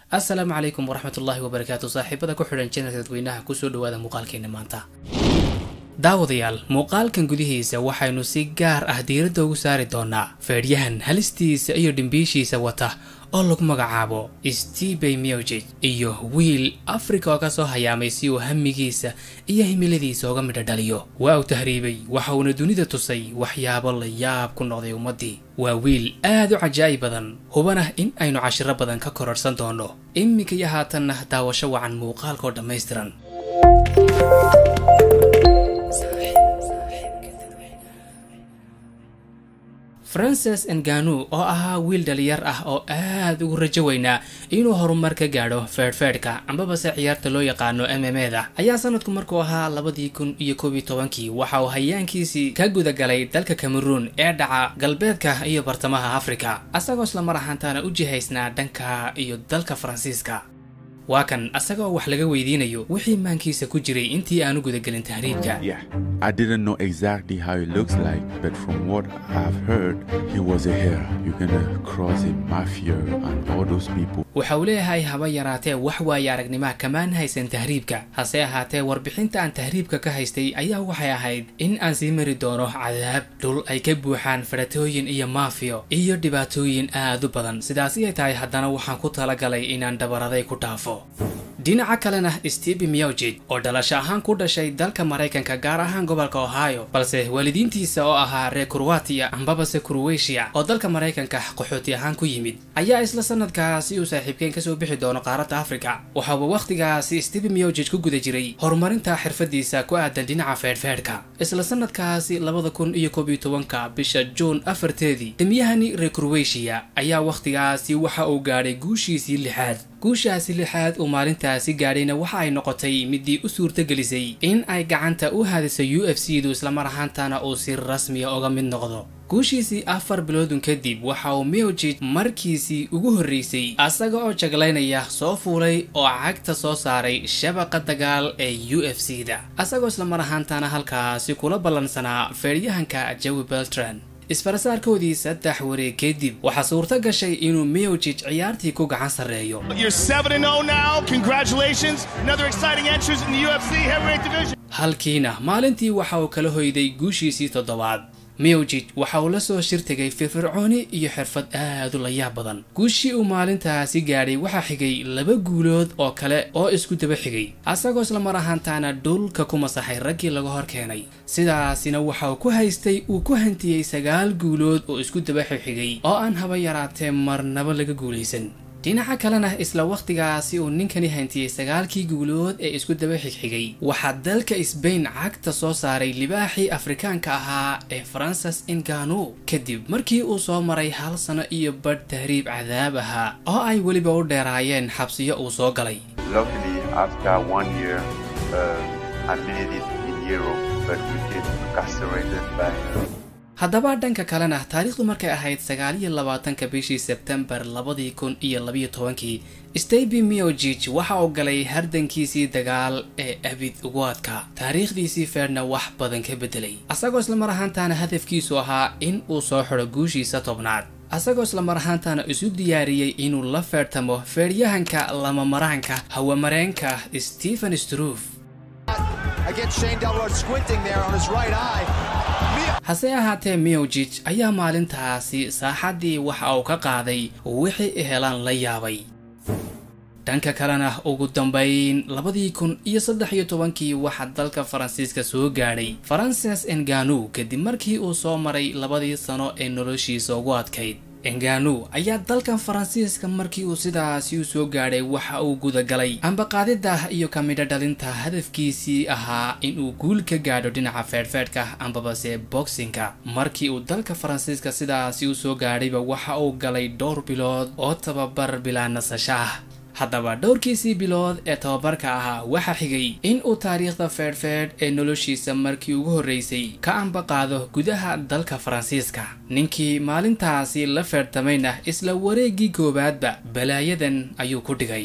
assalaamu calaykum waraxmatullaahi wabarakaatu saaxiibada ku xidhan janalka dadweynaha kusoo dhawaada muuqaalkeena maanta daawadayaal muuqaalkan gudihiisa waxaynu si gaar ah diiradda ugu saari doonaa feedhyahan halistiisa iyo dhimbiishiisa wata oo lagu magacaabo stebey mewjig iyo wiil afrika oo ka soo hayaamay si uu hamigiisa iyo himiladiisa uga midho dhaliyo waa uu tahriibay waxa uuna dunida tusay waxyaabo la yaab ku noqday ummaddii waa wiil aad u cajaa'ib badan hubana in aynu cashiro badan ka kororhsan doono iminka iyo haatanna daawasho wacan muuqaalkaoo dhammaystiran frances enganu oo ahaa wiil dhalinyar ah oo aad ugu rajo weynaa inuu horumar ka gaadho feedhfeedhka ambabase ciyaarta loo yaqaano m m e da ayaa sanadku markuu ahaa labadii kun iyo koob iyo tobankii waxa uu hayaankiisii ka gudagalay dalka cameroon ee dhaca galbeedka iyo bartamaha afrika asagoo islamar ahaantaana u jihaysnaa dhanka iyo dalka faransiiska waa kan asagoo wax laga weydiinayo wixii maankiisa ku jiray intii aanu gudagelin tahriibka Yeah, I didn't know exactly how it looks like, but from what I've heard, he was a hero. You're gonna cross a mafia and all those people. waxa uu leeyahay haba yaraatee wax waaye aragnima kamaan haysan tahriibka hase ahaatee warbixinta aan tahriibka ka haystay ayaa waxay ahayd in aan sii mari doono cadaab dhul ay ka buuxaan fadhatooyin iyo maafiyo iyo dhibaatooyin aad u badan sidaasi ay tahay haddana waxaan ku talagalay inaan dabaraday ku dhaafo dhinaca kalena steve mewjig oo dhalasho ahaan ku dhashay dalka maraykanka gaar ahaan gobolka ohio balse waalidiintiisa oo ahaa reer kurwatiya ambabase kurweshiya oo dalka maraykanka qaxooti ahaan ku yimid ayaa isla sanadkaasi uu saaxiibkeen kasoo bixi doono qaaradda afrika waxaaba wakhtigaasi steve mewjig ku guda jiray horumarinta xirfadiisa ku aadan dhinaca feedhfeedhka isla sanadkaasi labada kun iyo koob iyo tobanka bisha juun afarteedii demiyahani reer kurweshiya ayaa wakhtigaasi waxa uu gaadhay guushiisii lixaad guushaasi lixaad uu maalintaasi gaadhayna waxa ay noqotay midii u suurtagelisay in ay gacanta u haadiso u f c du islamar ahaantana uu si rasmiya uga mid noqdo guushiisii afar biloodun kadib waxa uu mewjig markiisii ugu horreysay asaga oo jaglaynaya soo fuulay oo cagta soo saaray shabaqa dagaal ee u f c da asagoo islamar ahaantana halkaasi kula ballansanaa feedhyahanka jawi beltran isfarasaarkoodii saddex wareeg kadib waxaa suurto gashay inuu mewjig ciyaartii ku gacan sarreeyo You're 7 0 now. Congratulations. Another exciting entrance in the UFC heavyweight division. halkiina maalintii waxa uu kala hoyday guushiisii toddobaad mewjig waxa uu la soo shirtegay firfircooni iyo xirfad aad u layaab badan guushii uu maalintaasi gaadhay waxaa xigay laba guulood oo kale oo isku daba xigay asagoo islamar ahaantaana dhulka ku masaxay raggii laga hor keenay sidaasina waxa uu ku haystay uu ku hantiyey sagaal guulood oo isku daba xigxigay oo aan haba yaraatee marnaba laga guulaysan dhinaca kalena isla wakhtigaasi uu ninkani hantiyey sagaalkii guulood ee isku daba xigxigay waxaa dalka sbain cagta soo saaray libaaxii afrikaanka ahaa ee frances inganu kadib markii uu soo maray hal sano iyo badh tahriib cadaab ahaa oo ay weliba u dheeraayeen xabsiyo uu soo galay Luckily, after one year, uh, I made it in Europe, but we get castrated by. haddaba dhanka kalena taariikhdu markay ahayd sagaal iyo labaatanka bishii sebtembar labadii kun iyo labiyo tobankii steby mewjig waxa uu galay hardankiisii dagaal ee abid ugu adka taariikhdiisii feedhna wax badan ka bedelay asagoo islamar ahaantaana hadafkiisu ahaa in uu soo xidho guushiisa tobnaad asagoo islamar ahaantaana isu diyaariyey inuu la feedhtamo feedhyahanka lamamaraanka hawamareenka stephen stroof Against Shane Delroy squinting there on his right eye. hase ahaatee mewjig ayaa maalintaasi saaxaddii waxa uu ka qaaday wixii helaan la yaabay dhanka kalena ugu dambayn labadii kun iyo saddex iyo tobankii waxaa dalka faransiiska soo gaadhay frances enganu kadib markii uu soo maray labadii sano ee noloshiisa ugu adkayd enganu ayaa dalkan faransiiska markii uu sidaasi u soo gaadhay waxa uu gudagalay ambaqaadida iyo ka midho dhalinta hadafkiisii ahaa inuu guul ka gaadho dhinaca feedhfeedhka ambabase boxinka markii uu dalka faransiiska sidaasi u soo gaadhayba waxa uu galay dhowr bilood oo tababar bilaa nasasho ah haddaba dhowrkiisii bilood ee tababarka ahaa waxaa xigay in uu taariikhda feedhfeedh ee noloshiisa markii ugu horreysay ka ambaqaado gudaha dalka faransiiska ninkii maalintaasi la feedhtamayna isla wareeggii koowaadba balaayadan ayuu ku dhigay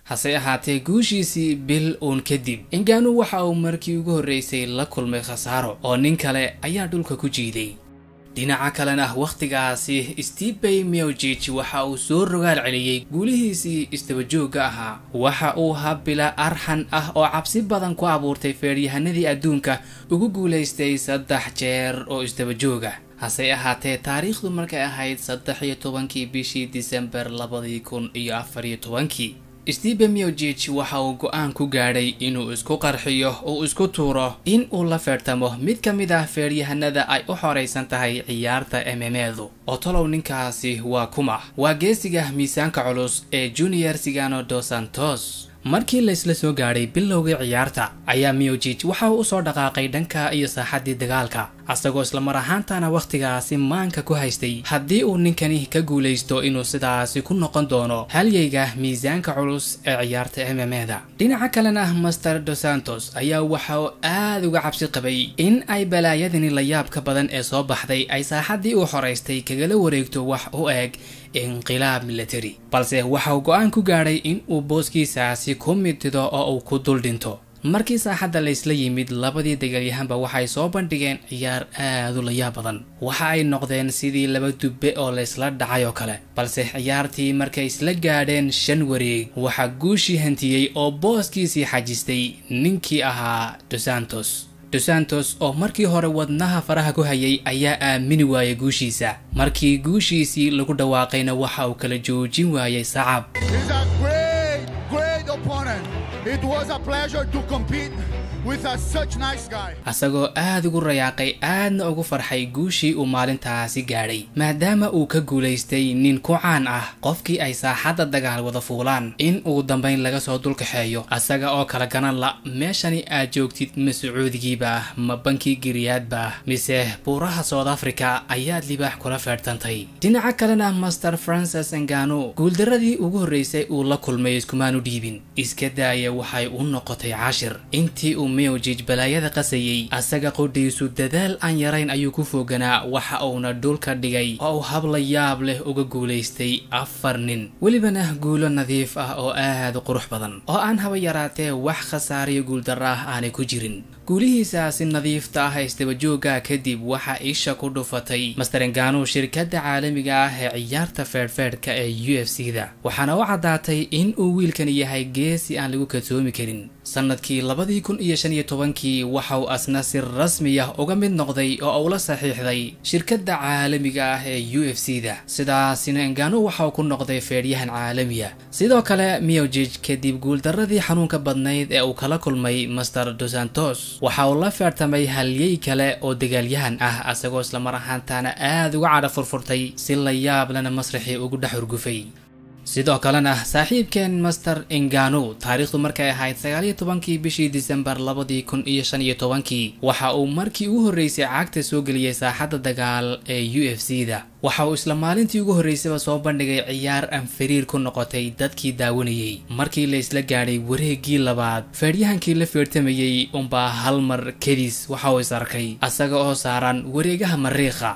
hase ahaatee guushiisii bil uun kadib inganu waxa uu markii ugu horreysay la kulmay khasaaro oo nin kale ayaa dhulka ku jiiday dhinaca kalena wakhtigaasi stepey miogij waxa uu soo rogaal celiyey guulihiisii isdabajoogga ahaa waxa uu habila arxan ah oo cabsi badan ku abuurtay feeryahanadii adduunka ugu guulaystay saddex jeer oo isdabajooga hase ahaatee taariikhdu markay ahayd saddex iyo tobankii bishii disembar labadii kun iyo afar iyo tobankii stephen miogij waxa uu go-aan ku gaadhay inuu isku qarxiyo uu isku tuuro in uu la feertamo mid ka mid ah feeryahanada ay u xoraysan tahay ciyaarta mmedu oo tolow ninkaasi waa kuma waa geesiga miisaanka culus ee junior sigano dos santos markii laysla soo gaadhay bilowgii ciyaarta ayaa miogij waxa uu usoo dhaqaaqay dhanka iyo saaxaddii dagaalka asagoo islamar ahaantana wakhtigaasi maanka ku haystay haddii uu ninkani ka guulaysto inuu sidaasi ku noqon doono halyayga miisaanka culus ee ciyaarta mmeda dhinaca kalena master dos santos ayaa waxa uu aada uga cabsi qabay in ay balaayadani layaabka badan ee soo baxday ay saaxaddii uu xoraystay kagala wareegto wax u eg inqilaab military balse waxa uu go-aan ku gaadhay in uu booskiisaasi ku mitido oo uu ku dul dhinto markii saaxadda laysla yimid labadii dagaalyahanba waxay soo bandhigeen ciyaar aada u layaab badan waxa ay noqdeen sidii laba dubbe oo laysla dhacay oo kale balse ciyaartii markay isla gaadheen shan wareeg waxaa guushii hantiyey oo booskiisii xajistay ninkii ahaa dosantos dosantos oo markii hore wadnaha faraha ku hayay ayaa aamini waayay guushiisa markii guushiisii lagu dhawaaqayna waxa uu kala joojin waayay sacab He's a great, great opponent. It was a pleasure to compete with a such nice guy. asagoo aada ugu rayaaqay aadna ugu farxay guushii uu maalintaasi gaadhay maadaama uu ka guulaystay nin ku caan ah qofkii ay saaxadda dagaal wada fuulaan in uu dambayn laga soo dulkaxeeyo asaga oo kala ganan la meeshani aad joogtid ma sacuudigiiba ma bankii giriyaadba mise buuraha south africa ayaad libaax kula feedhtantay dhinaca kalena master francis engano guuldaradii ugu horreysay uu la kulmay iskumaanu dhiibin iska daaya waxay u noqotay cashir intii uu miogij balaayada qasayey asaga qodhiisu dadaal aan yarayn ayuu ku fooganaa waxa uuna dhulka dhigay oo uu habla yaab leh uga guulaystay afar nin welibana guulo nadiif ah oo aada u qurux badan oo aan haba yaraatee wax khasaariyo guuldaro ah aanay ku jirin guulihiisaasi nadiifta ah ee isdabajooga kadib waxaa isha ku dhufatay masterengano shirkadda caalamiga ah ee ciyaarta feedhfeedhka ee u f c da waxaana u caddaatay in uu wiilkani yahay geesi aan lagu kadsoomi karin sanadkii labadii kun iyo shan iyo tobankii waxa uu asna si rasmi ah uga mid noqday oo uu la saxiixday shirkadda caalamiga ah ee u f c da sidaasina engano waxa uu ku noqday feedhyahan caalamiya sidoo kale miogij kadib guuldaradii xanuunka badnayd ee uu kala kulmay master dosantos waxa uu la feertamay halyey kale oo dagaalyahan ah asagoo islamar ahaantaana aada uga cadha furfurtay si la yaab lana masraxii ugu dhex urgufay sidoo kalena saaxiibkeen master engano taariikhdu markay ahayd sagaaliyo tobankii bishii disembar labadii kun iyo shan iyo tobankii waxa uu markii ugu horreysay cagta soo geliyey saaxadda dagaal ee u f c da waxa uu isla maalintii ugu horreysayba soo bandhigay ciyaar aan fariir ku noqotay dadkii daawanayey markii la isla gaadhay wareeggii labaad feedhyahankii la feertamayey unbaa hal mar kedis waxa uu is arkay asaga oo saaran wareegaha mariikha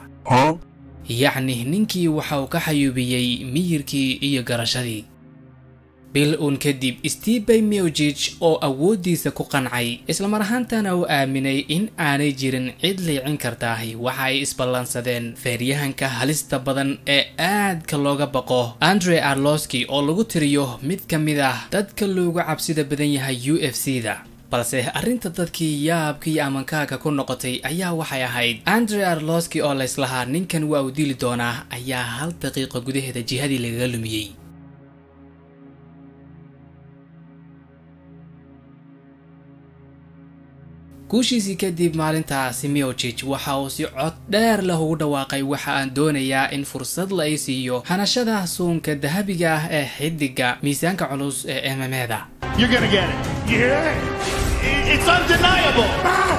yacni ninkii waxa uu ka xayuubiyey miyirkii iyo garashadii bil uun kadib stepey miogij oo awooddiisa ku qancay islamar ahaantana uu aaminay in aanay jirin cid liicin kartaahi waxa ay isballansadeen feeryahanka halista badan ee aadka looga baqo andre arloski oo lagu tiriyo mid ka mid ah dadka loogu cabsida badan yahay u f c da balse arrinta dadkii yaabka iyo amankaaga ku noqotay ayaa waxay ahayd andre arloski oo layslahaa ninkan waa uu dili doonaa ayaa hal daqiiqo gudaheeda jihadii lagaga lumiyey guushiisii kadib maalintaasi miogij waxa uu si cod dheer leh ugu dhawaaqay waxa aan doonayaa in fursad la ay siiyo hanashada suunka dahabiga ah ee xidiga miisaanka culus ee mmeda You're gonna get it. You hear it? I- It's undeniable.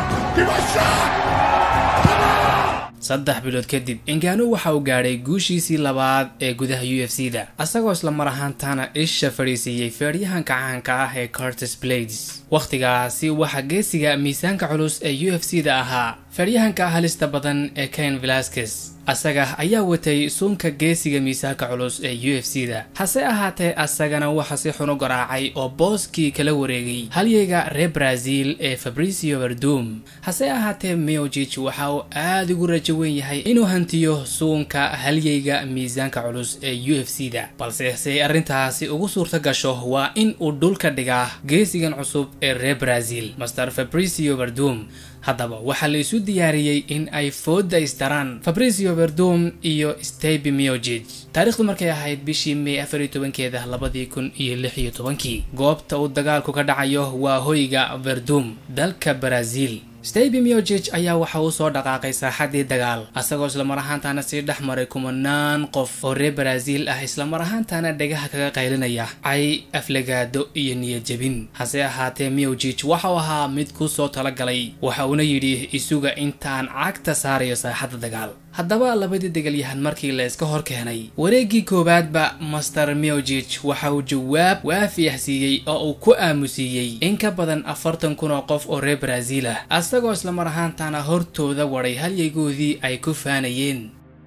saddex bilood kadib engano waxa uu gaadhay guushiisii labaad ee gudaha u f c da asagoo isla mar ahaantaana isha fadhiisiiyey feedhyahanka caanka ah ee curtis blades wakhtigaasi waxaa geesiga miisaanka culus ee u f c da ahaa feeryahanka halista badan ee kain velasquez asaga ayaa watay suunka geesiga miisaanka culus ee u f c da hase ahaatee asagana waxa si xun u garaacay oo booskii kala wareegay halyeyga reer brazil ee fabricio verdum hase ahaatee miojich waxa uu aada ugu rajo weyn yahay inuu hantiyo suunka halyeyga miisaanka culus ee u f c da balse si ay arrintaasi ugu suurta gasho waa in uu dhulka dhigaa geesigan cusub ee reer brazil master fabricio verdum haddaba waxaa la isu diyaariyey in ay fooda isdaraan fabricio verdum iyo stebi miogig taarikhdu markay ahayd bishii may afar iyo tobankeeda labadii kun iyo lix iyo tobankii goobta uu dagaalku ka dhacayo waa hoyga verdum dalka brazil steby miogig ayaa waxa uu soo dhaqaaqay saaxadii dagaal asagoo islamar ahaantaana sii dhex maray kumanaan qof oo reer brazil ah islamar ahaantaana dhegaha kaga qaylinaya cay aflagaado iyo niyadjebin hase ahaatee miogig waxauu ahaa mid ku soo talagalay waxa uuna yidhi isuga intaan cagta saarayo saaxadda dagaal haddaba labadii degaalyahan markii la iska hor keenay wareeggii koowaadba master miogig waxa uu jawaab waafi ah siiyey oo uu ku aamusiiyey in ka badan afartan kun oo qof oo reer brazil ah asagoo islamar ahaantaana hortooda waday halyaygoodii ay ku faanayeen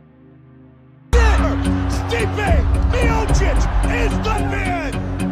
Stipe Miocic is the man!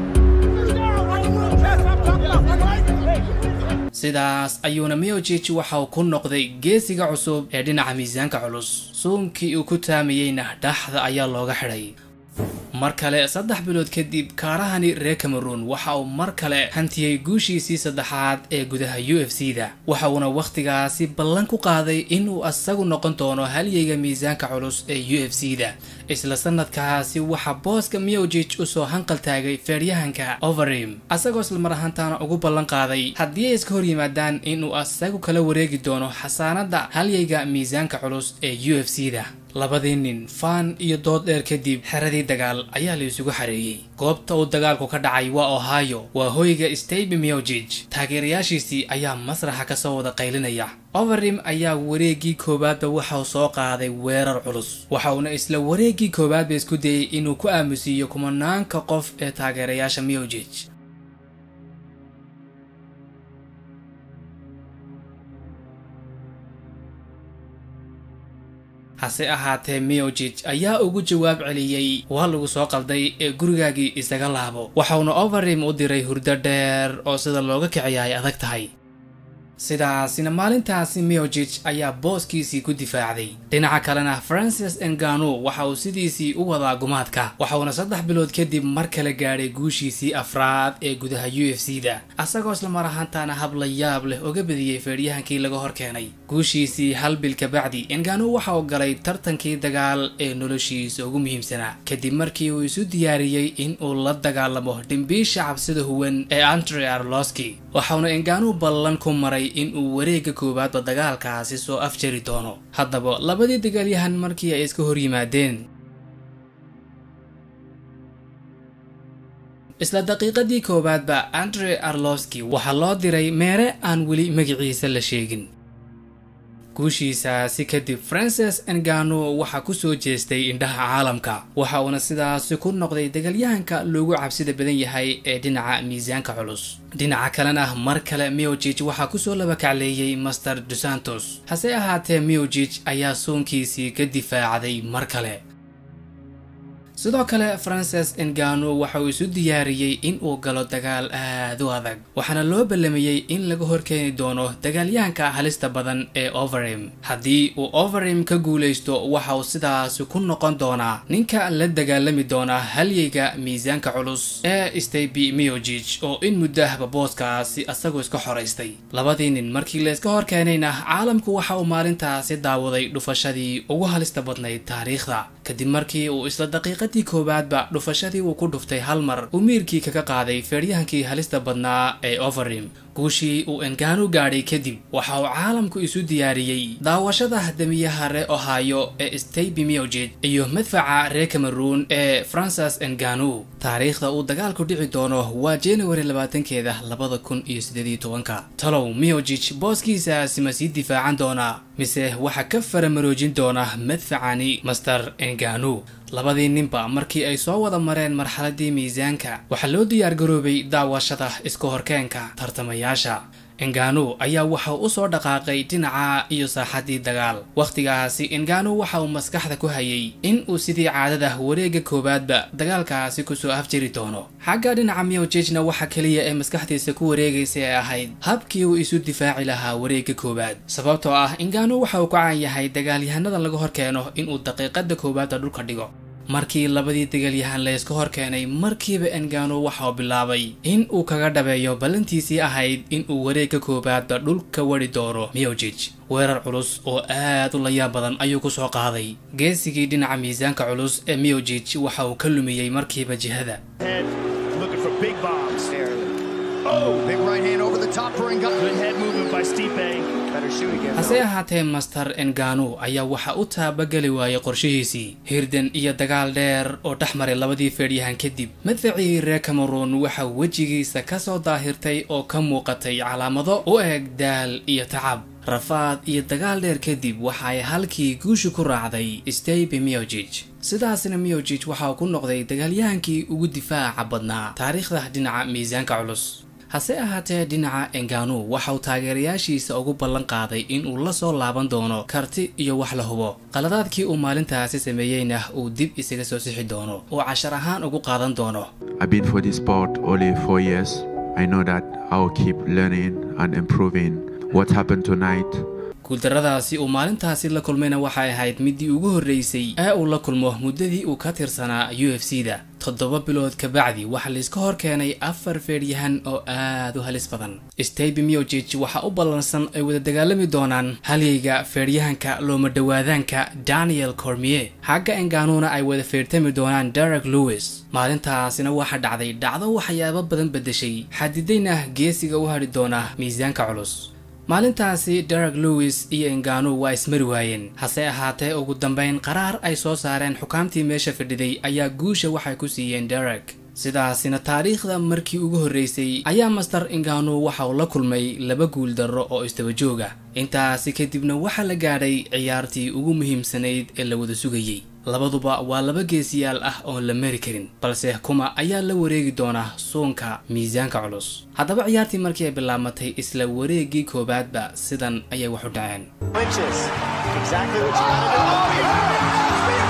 sidaas ayuuna miogig waxa uu ku noqday geesiga cusub ee dhinaca miisaanka culus suunkii uu ku taamayeyna dhaxda ayaa looga xidhay mar kale saddex bilood kadib kaarahani reer cameroon waxa uu mar kale hantiyey guushiisii saddexaad ee gudaha u f c da waxa uuna wakhtigaasi ballan ku qaaday inuu asagu noqon doono halyeyga miisaanka culus ee u f c da isla sanadkaasi waxaa booska miogig usoo hanqal taagay feeryahanka overim asagoo islamar ahaantaana ugu ballan qaaday haddii ay iska hor yimaadaan inuu asagu kala wareegi doono xasaanadda halyeyga miisaanka culus ee u f c da labadii nin faan iyo dood dheer kadib xeradii dagaal ayaa la isugu xareeyey goobta uu dagaalku ka dhacay waa ohio waa hoyga steby miogig taageerayaashiisii ayaa masraxa kasoo wada qaylinaya overim ayaa wareeggii koowaadba waxauu soo qaaday weerar culus waxa uuna isla wareeggii koowaadba isku dayey inuu ku aamusiiyo kumanaanka qof ee taageerayaasha miogig hase ahaatee miogig ayaa ugu jawaab celiyey waa lagu soo qalday ee gurigaagii isaga laabo waxauna overim u diray hurdo dheer oo sida looga kiciya ay adag tahay sidaasina maalintaasi miogig ayaa booskiisii ku difaacday dhinaca kalena francis engano waxa uu sidiisii u wadaa gumaadka waxauna saddex bilood kadib mar kale gaadhay guushiisii afraad ee gudaha u f c da asagoo islamar ahaantaana hab la yaab leh oga badiyey feeryahankii laga hor keenay guushiisii hal bil kabacdi engano waxa uu galay tartankii dagaal ee noloshiisa ugu muhiimsanaa kadib markii uu isu diyaariyey in uu la dagaalamo dhimbiisha cabsida huwan ee andre arloski waxauna engano ballan ku maray in uu wareegga koowaadba dagaalkaasi soo afjari doono haddaba labadii dagaalyahan markii ay iska hor yimaadeen isla daqiiqadii koowaadba andre arloski waxaa loo diray meere aan weli magaciisa la sheegin guushiisaasi kadib francis engano waxaa ku soo jeestay indhaha caalamka waxa uuna sidaasi ku noqday dagaalyahanka loogu cabsida badan yahay ee dhinaca miisaanka culus dhinaca kalena mar kale miogig waxaa kusoo labakacleeyey master dusantos hase ahaatee miogig ayaa soonkiisii ka difaacday mar kale sidoo kale francis engano waxa uu isu diyaariyey in uu galo dagaal aad u adag waxaana loo ballamayey in laga horkeeni doono dagaalyahanka halista badan ee overim haddii uu overim ka guulaysto waxa uu sidaasi ku noqon doonaa ninka la dagaalami doona halyeyga miisaanka culus ee steby miogig oo in muddahba booskaasi asagoo iska xoraystay labadii nin markii la iska hor keenayna caalamku waxa uu maalintaasi daawaday dhufashadii ugu halista badnayd taariikhda kadib markii uu isla daqiiqad dii koowaadba dhufashadii uu ku dhuftay hal mar uu miirkii kaga qaaday feeryahankii halista badnaa ee overim guushii uu engano gaadhay kadib waxa uu caalamku isu diyaariyey daawashada damiyaha ree ohio ee steby miogig iyo madfaca reer cameroon ee francis engano taariikhda uu dagaalku dhici doono waa january labaatankeeda labada kun iyo sideediyo tobanka talow miogig booskiisaasi ma sii difaacan doonaa mise waxaa ka faramaroojin doona madfacani master engano labadii ninba markii ay soo wada mareen marxaladii miisaanka waxaa loo diyaar garoobay daawashada iska horkeenka tartamayaasha engano ayaa waxa u soo dhaqaaqay dhinaca iyo saaxadii dagaal wakhtigaasi engano waxa uu maskaxda ku hayay in uu sidii caadada wareega koowaadba dagaalkaasi kusoo afjiri doono xagga dhinaca miojejna waxa keliya ee maskaxdiisa ku wareegaysa ee ahayd habkii uu isu difaaci lahaa wareega koowaad sababtoo ah engano waxa uu ku caan yahay dagaalyahanada laga hor keeno inuu daqiiqada koowaadda dhulka dhigo markii labadii dagaalyahan layska hor keenay markiiba engano waxa uu bilaabay in uu kaga dhabeeyo ballantiisii ahayd in uu wareegga koowaadba dhulka wari doono miojij weerar culus oo aad u layaab badan ayuu ku soo qaaday geesigii dhinaca miisaanka culus ee miojij waxa uu ka lumiyey markiiba jihada Head looking for big bombs. Oh, big right hand over the top for Ngannou. Good head movement by Stipe. Better shoot again. hase ahaatee master engano ayaa waxa u taabageli waayay qorshihiisii hirdan iyo dagaal dheer oo dhex maray labadii feedhyahan kadib madfacii reer cameroon waxa wejigiisa ka soo daahirtay oo ka muuqatay calaamado u eg daal iyo tacab rafaad iyo dagaal dheer kadib waxa ay halkii guusha ku raacday stabe miojij sidaasna miojij waxa uu ku noqday dagaalyahankii ugu difaaca badnaa taariikhda dhinaca miisaanka culus hase ahaatee dhinaca engano waxa uu taageerayaashiisa ugu ballan qaaday in uu la soo laaban doono karti iyo wax la hubo qaladaadkii uu maalintaasi sameeyeyna uu dib isaga soo sixi doono oo cashar ahaan ugu qaadan doono I've been for this sport only four years. I know that I'll keep learning and improving. What happened tonight guuldarradaasi uu maalintaasi la kulmayna waxay ahayd midii ugu horreysay ee uu la kulmo muddadii uu ka tirsanaa u f c da toddoba bilood kabacdi waxaa layska hor keenay afar feedhyahan oo aad u halis badan stabe miojij waxaa u ballansan ay wada dagaalami doonaan halyeyga feedhyahanka looma dhowaadaanka daniel cormier xagga enganuna ay wada feertami doonaan derek lewis maalintaasina waxaa dhacday dhacdo waxyaabo badan beddeshay xadidayna geesiga u hadhi doona miisaanka culus maalintaasi derek lewis iyo engano waa ismari waayeen hase ahaatee ugu dambayn qaraar ay soo saareen xukaamtii meesha fadhiday ayaa guusha waxay ku siiyeen derek sidaasina taariikhda markii ugu horreysay ayaa master engano waxa uu la kulmay laba guul darro oo isdaba jooga intaasi kadibna waxaa la gaadhay ciyaartii ugu muhiimsanayd ee la wada sugayey labaduba waa laba geesiyaal ah oon la mari karin balse kuma ayaa la wareegi doona suunka miisaanka culus haddaba ciyaartii markii ay bilaabmatay isla wareegii koowaadba sidan ayay wax u dhaceen Clinches. Exactly what you gotta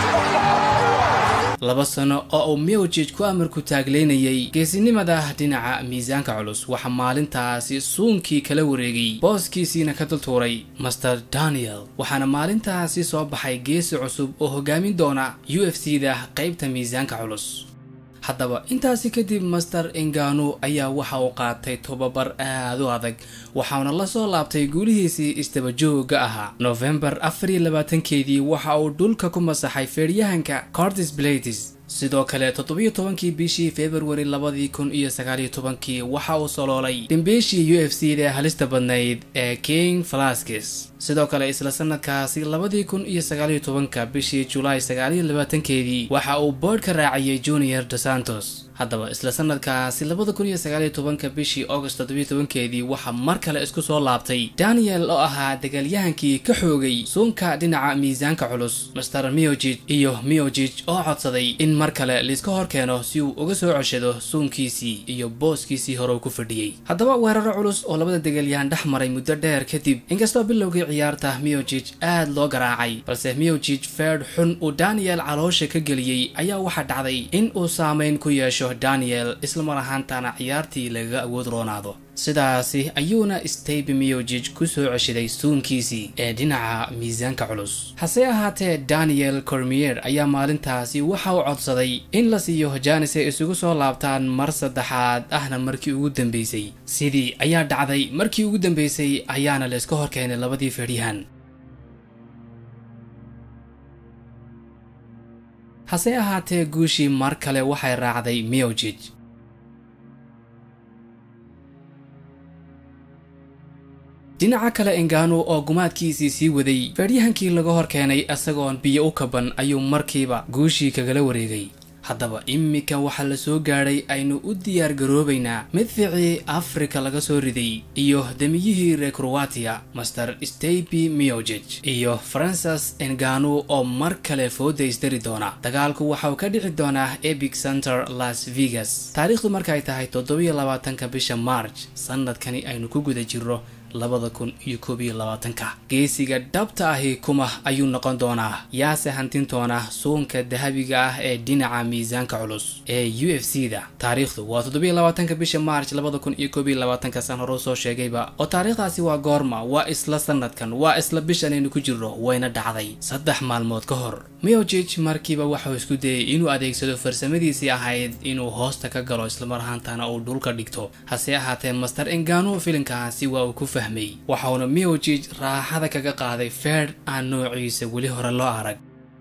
laba sano oo uu miojij ku amarku taagleynayay geesinimada dhinaca miisaanka culus waxaa maalintaasi suunkii kala wareegay booskiisiina ka dultuuray master daniel waxaana maalintaasi soo baxay geesi cusub oo hogaamin doona u f c da qaybta miisaanka culus haddaba intaasi kadib master engano ayaa waxa uu qaatay tobabar aad u adag waxauna la soo laabtay guulihiisii isdabajooga ahaa nofembar afar iyo labaatankeedii waxa uu dhulka ku masaxay feedhyahanka cortis blades sidoo kale toddobiyo tobankii bishii februari labadii kun iyo sagaaliyo tobankii waxa uu soloolay dhimbiishii u f c da halista badnayd ee king falaskis sidoo kale isla sanadkaasi labadii kun iyo sagaaliyo tobanka bishii julaay sagaaliyo labaatankeedii waxa uu boodh ka raaciyey junior dos santos haddaba isla sanadkaasi labada kun iyo sagaaliyo tobanka bishii august toddobiyo tobankeedii waxaa mar kale isku soo laabtay daniel oo ahaa dagaalyahankii ka xoogay suunka dhinaca miisaanka culus master miojij iyo miojij oo codsaday in mar kale laiska hor keeno si uu uga soo coshado suunkiisii iyo booskiisii hore uu ku fadhiyey haddaba weeraro culus oo labada dagaalyahan dhex maray muddo dheer kadib inkastoo bilowgii ciyaarta miojij aad loo garaacay balse miojij feedh xun uu daniel caloosha ka geliyey ayaa waxaa dhacday in uu saameyn ku yeesho daniel islamar ahaantana ciyaartii lagaga awood roonaado sidaasi ayuuna stabe miojij ku soo ceshaday suunkiisii ee dhinaca miisaanka culus hase ahaatee daniel cormier ayaa maalintaasi waxa uu codsaday in la siiyo janis ay isugu soo laabtaan mar saddexaad ahna markii ugu dambeysay sidii ayaa dhacday markii ugu dambeysay ayaana layska hor keenay labadii feedhyahan hase ahaatee guushii mar kale waxay raacday miojij dhinaca kale engano oo gumaadkiisii sii waday feedhyahankii laga hor keenay isagoon biyo u kaban ayuu markiiba guushii kagala wareegay haddaba iminka waxaa la soo gaadhay aynu u diyaar garoobaynaa midficii afrika laga soo riday iyo demiyihii reer kroatiya master staby miogej iyo francis engano oo mar kale foodaysdari doona dagaalku waxauu ka dhici doonaa epic center las vegas taariikhdu markaay tahay toddobiyo labaatanka bisha march sanadkani aynu ku guda jirro labada kun iyo koob iyo labaatanka geesiga dhabta ahi kuma ayuu noqon doonaa yaase hantin doona suunka dahabiga ah ee dhinaca miisaanka culus ee u f c da taariikhdu waa toddobiyo labaatanka bisha march labada kun iyo koob iyo labaatanka san hore soo sheegayba oo taariikhdaasi waa goorma waa isla sanadkan waa isla bishan aynu ku jirro wayna dhacday saddex maalmood ka hor miogij markiiba waxau isku dayay inuu adeegsado farsamadiisii ahayd inuu hoosta ka galo islamar ahaantana uu dhulka dhigto hase ahaatee master engano filinkaasi waa uu ku fahmay waxauna miogij raaxada kaga qaaday feer aan noociisa weli hore loo arag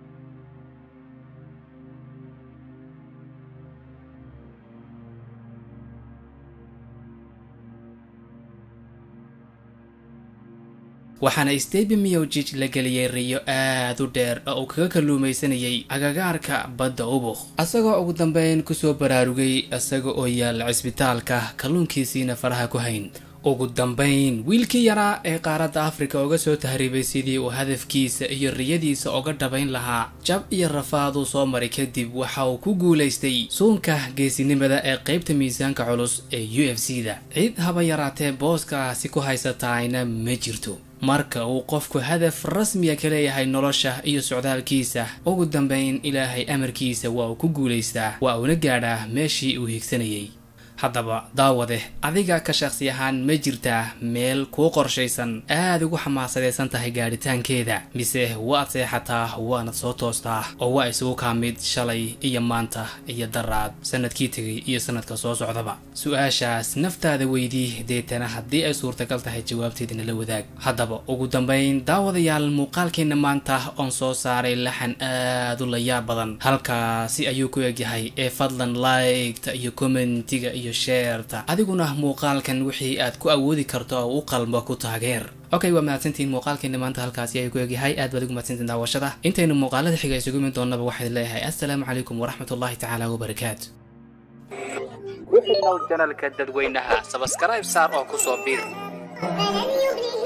waxaana steby miogij la geliyey riyo aad u dheer oo uu kaga kalluumaysanayay agagaarka badda ubukh isagoo ugu dambeyn kusoo baraarugay isaga oo yaalla cisbitaalka kalluunkiisiina faraha ku hayn ugu dambayn wiilkii yaraa ee qaaradda afrika uga soo tahriibay sidii uu hadafkiisa iyo riyadiisa uga dhabayn lahaa jab iyo rafaaduu soo maray kadib waxa uu ku guulaystay suunka geesinimada ee qaybta miisaanka culus ee u f c da cid haba yaraatee booskaasi ku haysataayna ma jirto marka uu qofku hadaf rasmiya ka leeyahay nolosha iyo socdaalkiisa ugu dambayn ilaahay amarkiisa waa uu ku guulaystaa waa uuna gaadhaa meeshii uu higsanayay haddaba daawade adiga ka shakhsi ahaan ma jirtaa meel kuu qorshaysan aad ugu xamaasadaysan tahay gaadhitaankeeda mise waad seexataa waanad soo toostaa oo waa isugu kaa mid shalay iyo maanta iyo daraad sanadkii tegay iyo sanadka soo socdaba su-aashaas naftaada weydii deetana haddii ay suurtagal tahay jawaabteedina la wadaag haddaba ugu dambayn daawadayaal muuqaalkeenna maanta oon soo saaray laxan aad u layaab badan halkaasi ayuu ku egyahay ee fadlan liketa iyo commentiga iyo sheerta adiguna muuqaalkan wixii aad ku awoodi karto oo u qalmo ku taageer okay waa mahadsantihiin muuqaalkeena maanta halkaasi ayuu ku egyahay aad baad ugu mahadsantiin daawashada intaynu muuqaalada xiga isugu imin doonaba waxaad leeyahay assalaamu calaykum waraxmat ullahi tacaala wabarakaatu ku xidhnow janalka dadweynaha sabskaraib saar oo ku soo biir